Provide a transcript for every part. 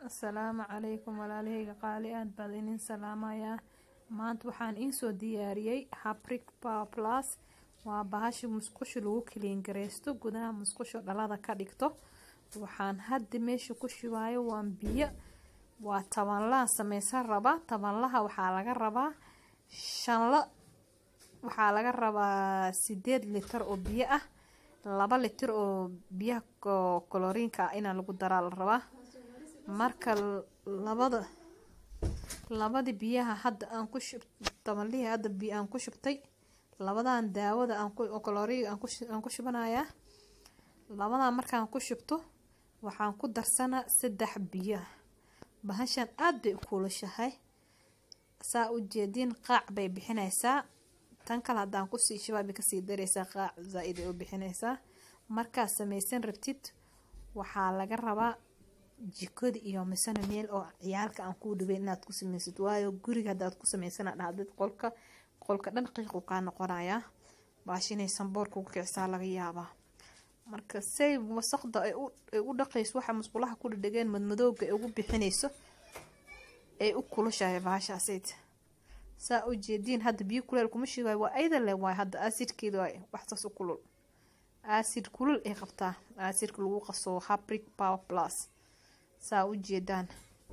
asalaamu calaykum walaalahayga qaali aad baad inin salaamayaa maanta waxaan iinsoo diyaariyey habric power plus waa bahashi musqusha lagu kiliingareysto gudaha musqusha dhalada ka dhigto waxaan hadda meesha ku shubaayo waan biyo waa tabanlaha sameysan rabaa tabanlaha waxaa laga rabaa shanla waxaa laga rabaa sideed litir oo biyo ah laba litir oo biyaha koloriinka ah inaa lagu daraa la rabaa marka labada labadii biyaha hadda aan ku shub tabanlihii hadda biyo aan ku shubtay labadan daawada aan koloriga aan ku shubanayaa labadan markaan ku shubto waxaan ku darsanaa saddex biyo bahashan aada bay u kuulashahay saa u jeediin qaac bay bixinaysaa tan kale haddaan kusii shubaa bay kasii dareysaa qaac zaa-id ay u bixinaysaa markaad sameysan rabtid waxaa laga rabaa jikada iyo misana meel oo ciyaalka aan kuu dhibeyn inaad ku sameysid waayo guriga haddaad ku sameysana dhahdid qolka qolka dhan qiiqu kaa noqonayaa baash inay sanboor kugu kicisaa laga yaabaa marka say wasaqda ay u dhaqayso waxa musqulaha ku dhadhegeen madmadooga ay ugu bixinayso ay u kulushahay baashaasayd saa u jeediin hadda biyo kuleel kuma shigayo waa ayda le waay hadda asidkeeda waay waxsaas u kulul acid kulul ay qabtaa acidka lagu qaso habric power plus saa u jeedaan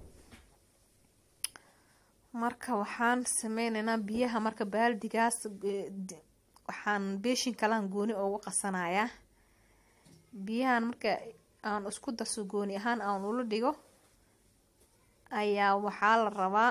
marka waxaan sameyneynaa biyaha marka baaldigaas waxaan beeshin kalaan gooni ugu qasanayaa biyahan marka aan isku darso gooni ahaan aan ula dhigo ayaa waxaa la rabaa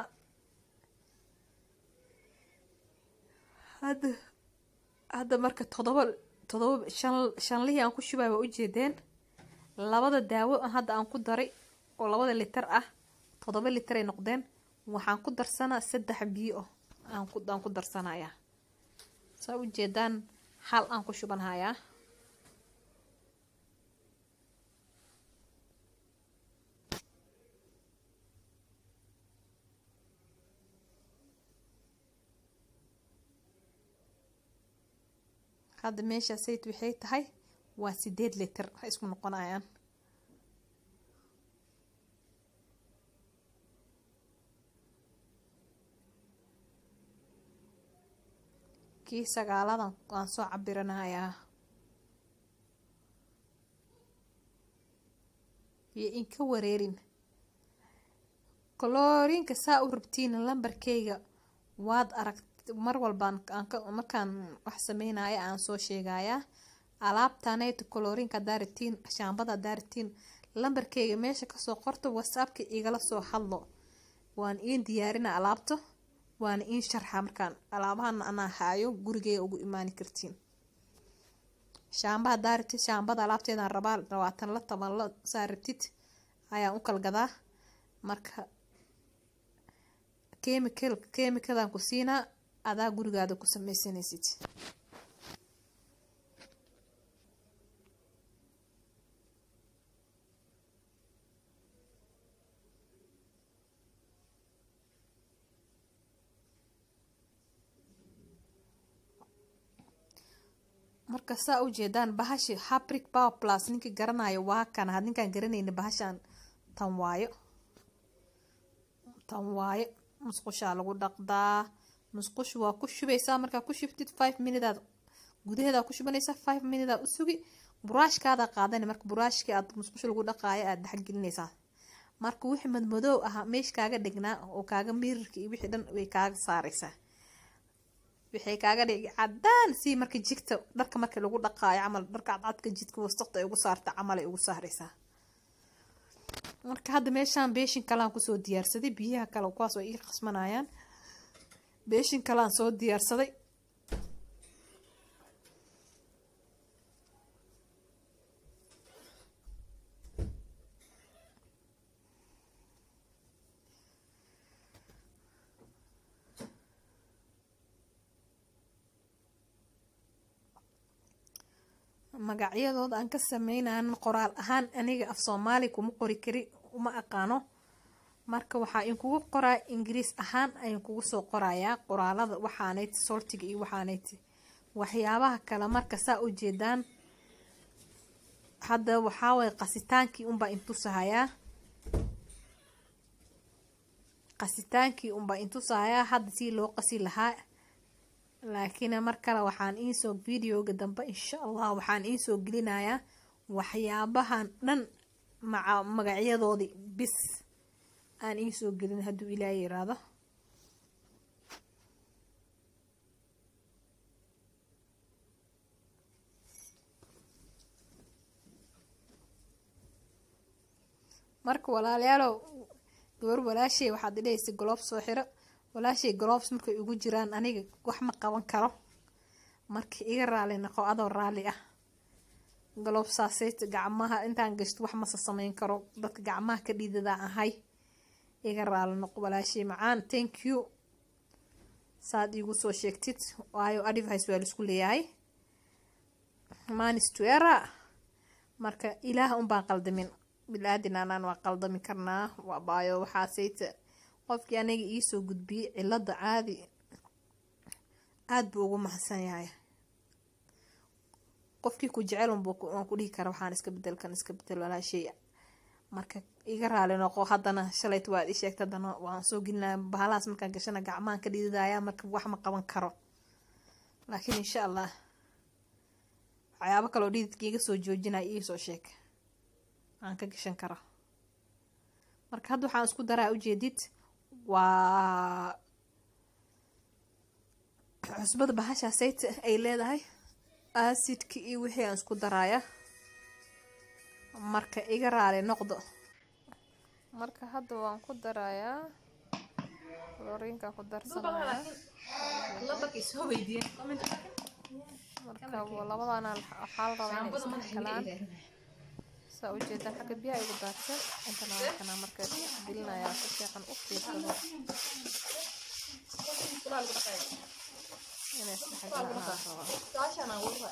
hadda hadda marka todoba todoba shan shanlihii aan ku shubay waa ujeedeen labada daawo hadda aan ku daray oo labada litar ah todoba litar ay noqdeen waxaan ku darsanaa saddex biyo aan ku aan ku darsanayaa saa ujeedaan hal aan ku shubanhayaa hadda meesha sayt waxay tahay waa sideed litir ha isku noqonayaan kii sagaaladan waan soo cabiranayaa iyo inka wareerin koloriinka saa u rabtiin lambarkeyga waad arag mar walbaan markaan wax sameynaya aan soo sheegayaa alaabtanayta koloriinka hadaa rabtiin shaambada hadaa rabtiin lambarkeyga meesha kasoo qorto whatsappka igala soo hadlo waan iin diyaarina alaabto waana iin sharxa markaan alaabahana anaa haayo gurigeyga ugu imaani kartiin shaamba hadaa rabtid shaambada alaabteedaan rabaa labaatan la toban la saa rabtid ayaan u kala gadaa marka chemical chemicadaan ku siinaa adaa gurigaada ku sameysanaysid marka saa u jeedaan bahashi habric power plus ninkii garanayo waa kan had ninkaan garanayna bahashaan tan waayo tan waayo musqushaa lagu dhaqdaa musqushu waa ku shubeysaa markaa ku shubtid five minuteaad gudaheedaa ku shubanaysaa five minuteaad u sugi buraashkaada qaadana marka buraashkii aad musqusha lagu dhaqaayo aada dhexgelinaysaa marka wixii madmadoow ahaa meesha kaaga dhignaa oo kaaga mirirka iyo wixii dhan way kaaga saareysaa waxay kaaga dhigi cadaan si marka jigta dharka marka lagu dhaqaayo camal dharka cadcadka jidka wasaqda ay ugu saarta camal ay ugu saareysaa marka hadda meeshaan beeshin kalaan kusoo diyaarsaday biyaha kale kuwaas way ii qasmanayaan beeshin kalaan soo diyaarsaday magacyadooda aan ka sameynayan qoraal ahaan aniga af soomaali kuma qori kari uma aqaano marka waxaa inkugu qoraa ingiriis ahaan ayaan kugu soo qorayaa qoraalada waxaanayd soltiga iyo waxaanayd waxyaabaha kale marka saa u jeedaan hadda waxaaway qasitaankii unbaa intusahayaa qasitaankii unbaa intusayaa hadda sii loo qasi lahaa laakiin mar kale waxaan iisoo videoga dambe insha allah waxaan iisoo gelinayaa waxyaabahan dhan maca magacyadoodii bis aan iisoo gelin hadduu ilaaha yiraahdo marka walaalayaalow gabar walaashay waxaad idhahaysa goloob soo xiro walaashay goloobs markay ugu jiraan aniga wax ma qaban karo marka iga raali noqo adoo raali ah galoobsaasayt gacmaha intaan gashto wax mase sameyn karo dadka gacmaha ka dhiidadaa ahay iga raali noqo walaashay macaan thank you saad iigu soo sheegtid waayo advice waa laisku leeyahay manistuera marka ilaah unbaan qaldamin bilaadan anaan waa qaldami karnaa waayo waxaasayta qofkii aniga iisoo gudbiyey cilada caadi aada buu ugu mahadsan yahay qofkii ku jecel waan ku dhihi kara waxaan iska bedelkan iska bedel walaashay marka iga raali noqo haddana shalayt waad ii sheegta haddana waan soo gelinaya bahalahaas markaan gashana gacmahan ka dhididaya marka wax ma qaban karo laakiin insha allah waxyaabo kaloo dhididka iga soo joojinaya iisoo sheeg aan ka gashan karo marka hadda waxaan isku daraa ujeedid waa cusbada bahashaasayt ay leedahay acidka iyo wixii aan isku daraaya marka iga raali noqdo marka hadda waan ku darayaa loriinka ku darsanaya marka labadana waxaa la rabaa inay isdhexgalaan saa ujeedaan xagga biyaha igu daadsan intana wakana marka gelinayaa si fiican u fiirsado inay isdhexgalaan rabaa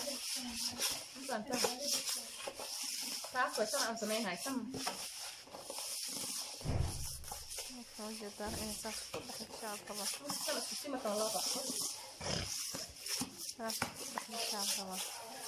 marka ujeedaan inay saas ku dhexgashaan rabaa saas ku dhexgashaan rabaa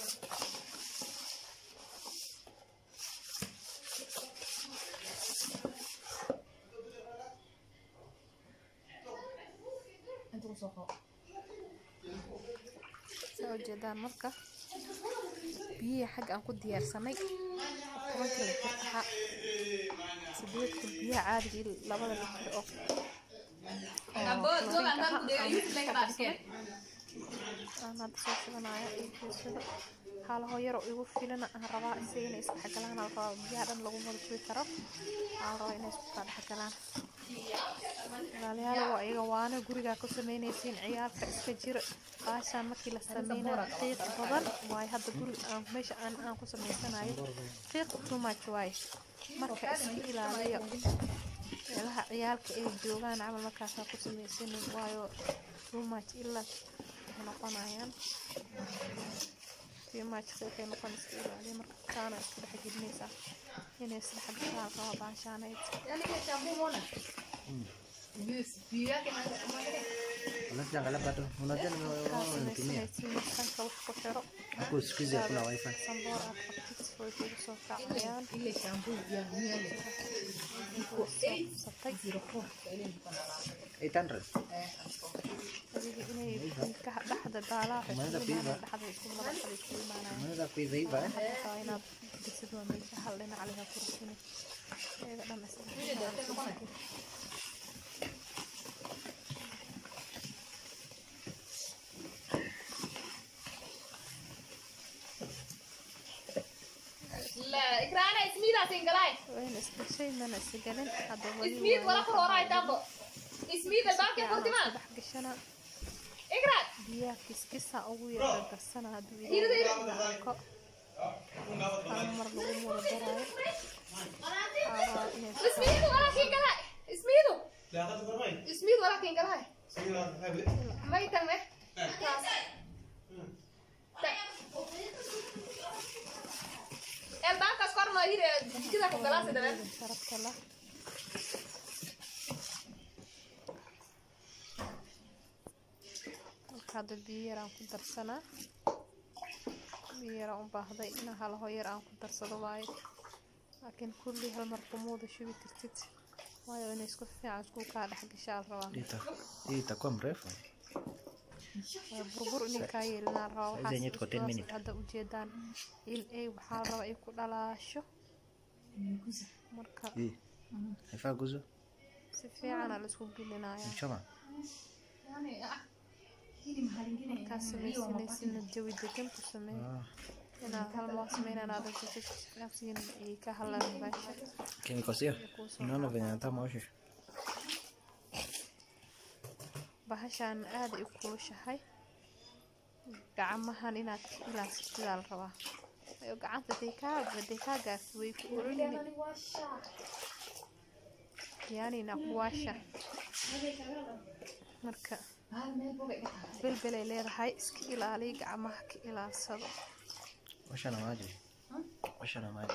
saa ujeedaan marka biyihii xagga aan ku diyaarsanay tobanka litir ahaa sideedka biyaha caadigii labada litir oo aan hadda soo shidanaya iyo fiirsado haalaho yaroo igu filana aan rabaa isaga inay isku xagalaan aan rabaa biyaha dhan lagu wada shubi karo aan rabaa inay isku kala dhexgalaan walaalayaal waa iyaga waana gurigaa ku sameynaysiin ciyaalka iska jira baashaan markii la sameynayo qiiq badan waayo hadda guri aan meesha aan aan ku sameysanayo qiiq too much waaye marka iska ilaaliya meelaha ciyaalka ay joogaan camal markaasaa ku sameysanin waayo too much ilaa waxay noqonayaan too much qiiqay noqon iska ilaaliya marka kaana isku dhex gelinaysaa inay isdhexgashaan raba baashaanayd Unajua angalia bado. Unajua nimetumia. sanka wax ku xiro Huko siku hizi hakuna wifi. sanboor aad qabtid way kugu soo kacayaan satay 800. adiga inay ilkaha dhexda daalaha Umeanza waxay kuiva. dhexda isku madaxa isku imaanayaan Unaweza kuiva iva eh? markaa inaad disid waa meesha hal dhinac leha ku rusini iyaga dhan isla لا إكرانا اسميدا سنجلاي wayna isgashay mana isgalin hadda wali اسميد ولا كوراي تابو اسميد الباكي dhex فورتمان gashana إكرا biyaha kiskisa ugu yar darsana hadduu ilaahay arko hal mar lagu muro daraayo Aa, inay اسميد ولا كينجلاي اسميد اسميد ولا كينجلاي ما يتم الباكا سكر ما يري كذا كوكلاس ده sharafta lah marka hadda biyo yar aan ku darsanaa biyo yar aan u baahday ina hal hoo yar aan ku darsado waaye laakiin kulli hal mar kumuuda shubi kartid waayo inay isku fiican isku kaa dhex gashaa la rabaa Hii ita- hii itakuwa mrefu Waa burbur inay kaa yeelinaa la rabaa Saizi yenyewe waxaas tuko 10 isla minutes. hadda ujeedaan in ay waxaa la rabaa ay ku dhalaasho marka hii haifaa guzo si fiicana la isku gelinaya mchoma markaa samaysanaysidna jawi degan ku samee Ah, inaad hal maa sameynaan aadan jajabsiin ay ka hadlaan meesha kinikosio unaona venye nataka maoshe bahashaan aada ay u kulushahay gacmahan inaad ka ilaasatidaa la rabaa waayo gacanta haday kaa haday kaa gaarto way ku ololini yaanina kuwaasha marka belbel ay leedahay iska ilaaliy gacmaha ka ilaalsado osha na maji osha na maji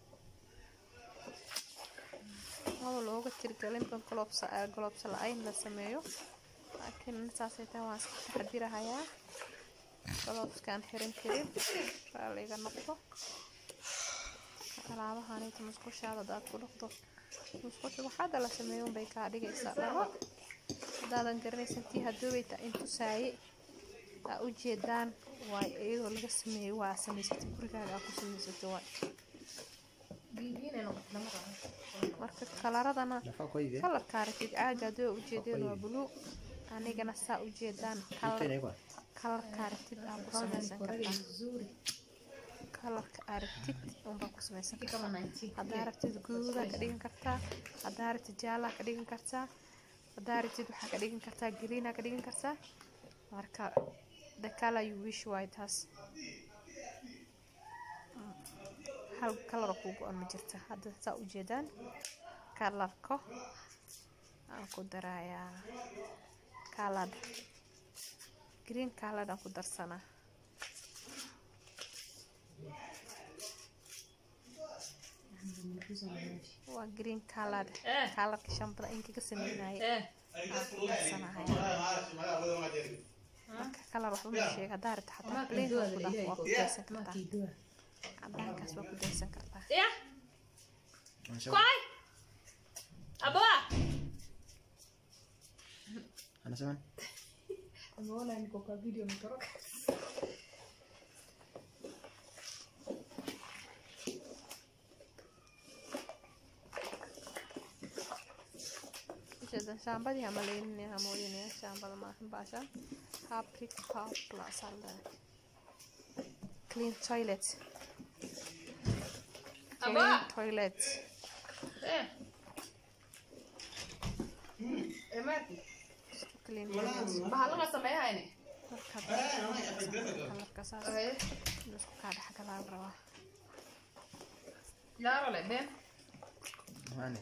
maba looga tirgelin ban golobsa golobsa la-ayn la sameeyo laakiin intaasay tahay waan iska taxadirahayaa golobskaan xiran karin raaliga noqdo alaabahanita musqushaada hadaad ku dhaqdo musqusha waxaada la sameeyo unbay kaa dhigaysaa dhalo haddaadan garanaysan tii hadoobay taa in tusaaye aa u jeedaan waay iyadoo laga sameeyey waa samaysatay gurigaaga aa ku samaysatay waay marka kalaradana nafaa kwa hivi eh? kalarka aragtid caaga hadoo ujeedeen waa buluug anigana saa ujeedaan Kitu kalar inaikwa kalarka aragtid aa ku samaysan kartaa kalarka aragtid unbaa ku samaysan kartaa haddaa aragtid guudaa ka dhigan kartaa haddaa aragtid jaalaa ka dhigan kartaa haddaa aragtid waxaa ka dhigan kartaa greenaa ka dhigan kartaa marka the color you wish waay taas hal kalaroo kuu go-an ma jirta hadda saa ujeedaan kalarko aan ku darayaa kalad green kalad aan ku darsanaa waa green kalad kalarka shambada inkaga sameynaya aan ku darsanahaya marka kalar waxba ma sheega haddaa rabta xataa plain waa ku dar- waa ku daysan kartaa cadaankaas waa ku daysan kartaa Anasema- anasema ujeedan shaambadii ama leyninaya moodinaya shaambada maahan baashaan fabric power plus aa leedahay clean toilet clean toilet clean toilet bahalaga sameeyahayne marka kalarka saas inuu isku kaa dhex galaa la rabaa Claro, le ven. Mane.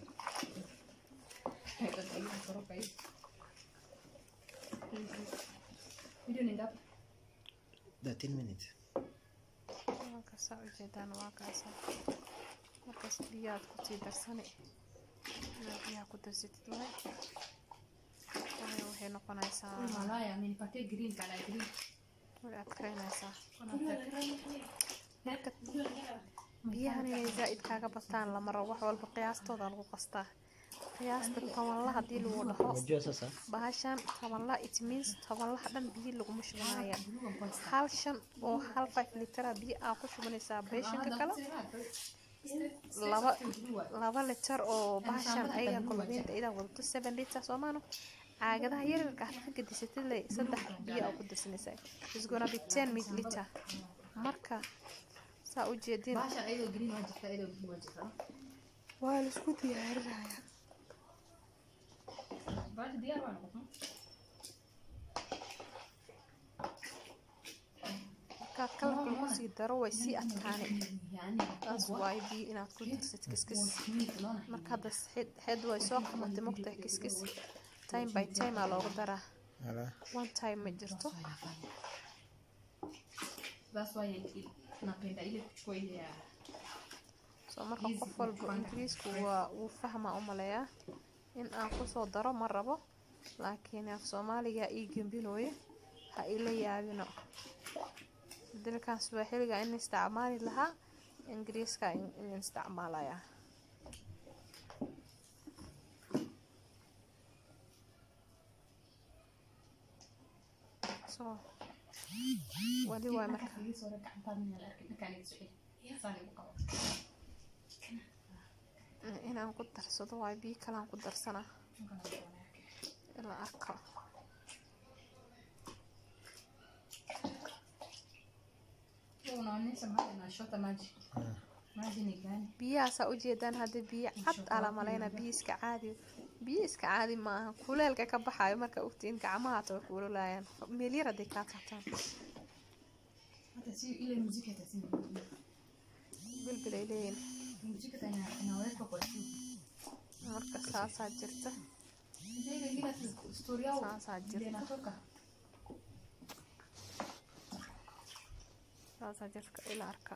Video ni ngapi? 13 minutes. markaasa ujeedaan waa kaasa markaas biyaad kusii darsani inaad biyaha ku darsatid waay waayo waxay noqonaysaa Malaya, amenipatia green kala green. way adkaynaysaa marka biyahan inay zaa-id kaaga bataan lama rabo wax walba qiyaastooda lagu qastaa qiyaasta tobanla haddii lagu dhaho Unajua sasa bahashan tobanla it means tobanlaha dhan biyo laguma shubanaya hal shan oo hal five litera biyo aa ku shubanaysaa beeshanka kale laba laba litar oo bahashan ayaga kolbiinta idaa wadato seven liter soomaano caagadaha yaryarka ah ka gadisatid le saddex biyo aa ku darsanaysaa is gonna be ten milliliter marka saa u jeedin Bahashan ayadoo green waa jirta, ayadoo blue waa jirta. waa laisku diyaarinaya Bahasha diyaar waa noqotay. marka kalarka lagu sii daro way sii adkaani Yani, taas waayo biyo inaad ku darsatid kiskis green unaona. marka hadda head- head way soo qabatay mogtahay kiskis time by time aa loogu daraa ala one time ma jirto That's why I- napenda ile kuchukua ile ya soo marka qof walba ingiriisku waa wuu fahmaa u maleeyaa in aan kusoo daro ma rabo laakiin af soomaaliga ii gembinooye ha ila yaabino dalkan swaaxiliga in isticmaali lahaa ingiriiska in in isticmaalaya so wali waay marka inaan ku darsado waay biyo kalaan ku darsanaa ila arko biyahaasaa ujeedaan hadda biyo cad ala maleyna biyo iska caadi biyo iska caadi maaha kuleelka ka baxaayo marka ogtiin gacmahaata way kuululaayaan meel yar hadday kaa taabtaan bilbil ay leeyihin marka saasaa jirta saasaa jirta saasaa jirta ila arka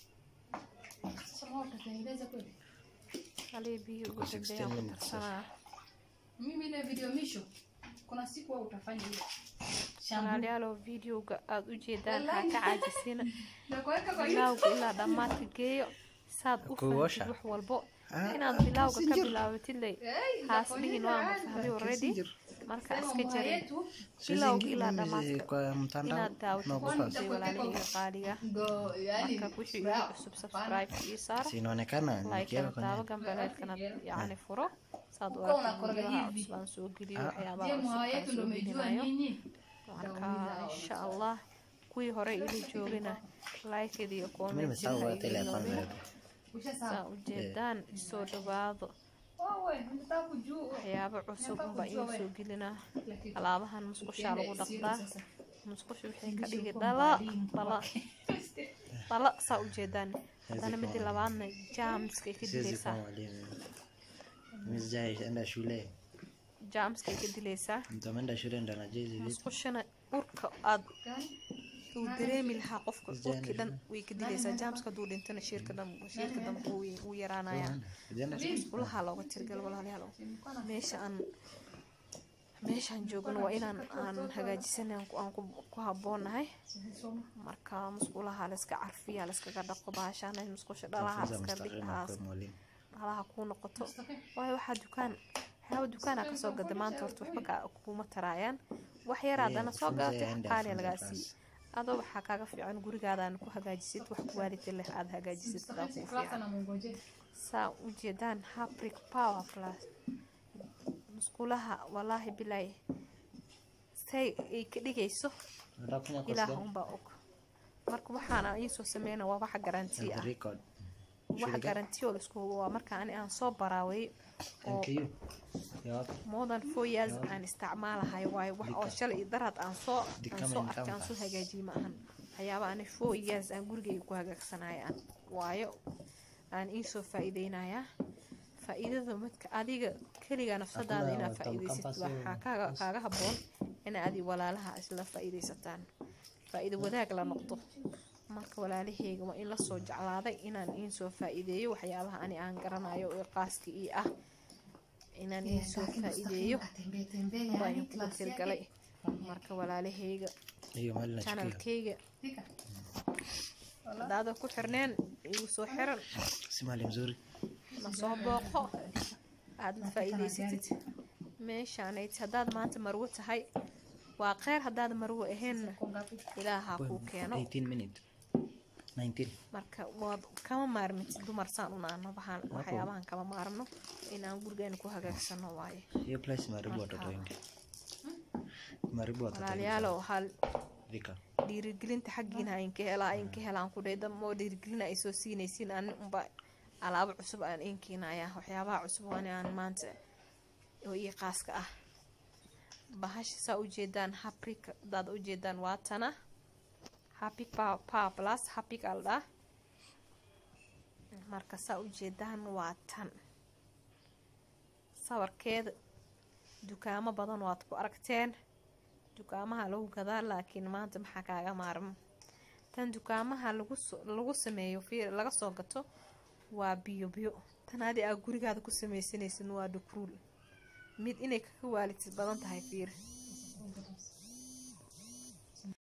halii biyo ugu dambeeyaan ku darsanaa Mimi ile video misho kuna siku wewe utafanya hiyo. walaalayaalow videoga aada u jeedaan haa ka caajisina Na kuweka kwa hiyo. bilawga ilaa dhammaadka geeyo saad u Kuwasha. fahamtid wax walbo Ah, inaad bilawga ka messenger. bilaabatid ley Eh, haas dhihin waa mafahday already Messenger. marka sema iska mwa jarin yetu bilawga Siwezi ilaa ingia dhammaadka kwa mtandao inaad daawatid na waxay kupass. walaalahayga qaaliga ndo yani marka wixii igu cusub subscribe ii saar Si inaonekana like nikiweka kana daabo kwenye gambaleedkana yacni furo saad u Uko aragtid unakoroga videoha hivi. cusub aan soo geliyo Ah. waxyaabaha je cusub mwa aan yetu ndo soo umejua gelinayo nini? marka insha allah kuwii hore ila joogina like iyo Mimi comment nimesahau hata ile account ilaa yangu. saa ujeedaan isoo dhawaado Wewe unataka kujua. waxyaabo cusub unbaa iin soo gelinaa alaabahan musqushaa lagu dhaqdaa musqusha waxay ka dhigi dhala dhala dhala saa ujeedaan haddana midii labaadna jaamskay ka Siwezi dilaysaa kuwa mwalimu. Mimi sijaenda shule. jaamskay ka dilaysaa Mtu ameenda shule ndo anajua hizi vitu. musqushana urka aad uu dareemi lahaa qofka Sijaenda urkii dhan way ka dilaysaa jaamska hadduu dhintana shiirka dhan shiirka dhan wuu wuu yaraanayaa Sijaenda shule. musqulaha looga tirgal walaalayaal meesha aan meeshaan joogno waa inaan aan hagaajisana aan ku- aan ku ku haboonahay marka musqulaha layska carfiya layskaga dhaqo baashaana musqusha dhalaha Funza iska mustaqil dhigaas na kuwa mwalimu. dhalaha kuu noqoto waayo waxaa dukaan waxyaaba dukaana kasoo gada maanta horta waxba ka- kuma taraayaan wax yar haddana soo funza gadatay yaenda qaaliya funza lagaa France. siiye adoo waxaa kaaga fiican gurigaadaan ku hagaajisid wax quality leh aada hagaajisid daa kuu fiican saa ujeedaan habric power plus musqulaha walaahi bilaahi say ay ka dhigayso Unataka kufanya course ilaah gani? unbaa og marka waxaana iisoo sameyna waa waxa garanti ah Record. waxa garanti oo laisku hubo waa marka ani aan soo baraaway oo MKU. Ya wapi? more than four years aan isticmaalahay waayo wax oo shalay iyo daraad aan soo Dika aan soo main arkay aan soo campus. hagaajiyey ma ahan waxyaaba ani four years aan gurigayga ku hagaagsanaya aan waayo aan iisoo faa'iideynayaa faa'iidada midka adiga keliga nafsadaada Hakuna inaad watu faa'iidaysid campus waxaa yo- kaaga kaaga habboon ina adi walaalaha isla faa'iidaysataan faa'iido wadaag la noqdo marka walaalaheyga waa in lasoo jeclaaday inaan iinsoo faa'iideeyo waxyaabaha ani aan garanayo ee qaaska ii ah inaan iinsoo faa'iideeyo baa inkugu tirgalay marka walaalaheyga Hiyo mali nachukia. channelkeyga hadaada ku xirneen igu soo xiran Si mali mzuri. ma soo booqo aada la faa'iidaysatid meeshaanayd haddaad maanta marwo tahay waa kheyr haddaad marwo ahaynna ilaaha kuu keeno 18 minutes. 19. marka waad kama maarmitid dumar saan unaano waxaan waxyaabahan kama maarmno inaan gurigeena ku hagaagsano waaye Hiyo place imeharibu watoto wengi. Imeharibu watoto wengi. walaalayaalow hal Vika. dhiirigelinta xaggiina aynka helaa aynka helaan ku dhayda moo dhiirigelin ay soo siinaysiin ani unba alaabo cusub aan inkeenaya waxyaabaha cusub waani aan maanta oo ii qaaska ah bahasha saa ujeedaan habrik hadaad ujeedaan waa tana habik power plus habik aldhaa marka saa ujeedaan waa tan sawirkeeda dukaamo badan waad ku aragteen dukaamaha lagu gadaa laakiin maanta maxaa kaaga maarmo tan dukaamaha lagu so- lagu sameeyo fiir laga soo gato waa biyo biyo tan adi aa gurigaada ku sameysanaysid waa dhukruul mid inay kaga waalidsid badan tahay fiir